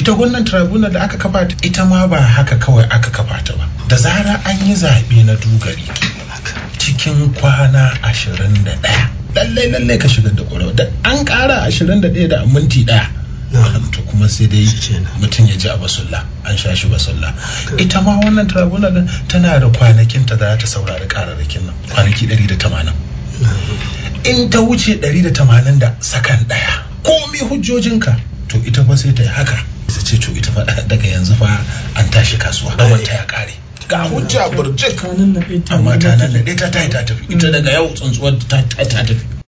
ita wannan tribunal da aka kafa ta ita ma ba haka kawai aka kafa ta ba da zara an yi zaɓe na dugari cikin kwana ashirin da ɗaya lallai lallai ka shigar da ƙwarewa da an ƙara ashirin da ɗaya da minti ɗaya to kuma sai dai mutum ya ji a basulla an sha shi basulla ita ma wannan tribunal tana da kwanakin ta za ta saurari kararrakin nan kwanaki 180 in ta wuce 180 da sakan daya komi hujjojinka to ita fa sai ta yi haka ta ce to ita fa daga yanzu fa an tashi kasuwa gaban ta ya kare ga hujja burjik amma ta nan ta ta tafi ita daga yau tsuntsuwar ta tafi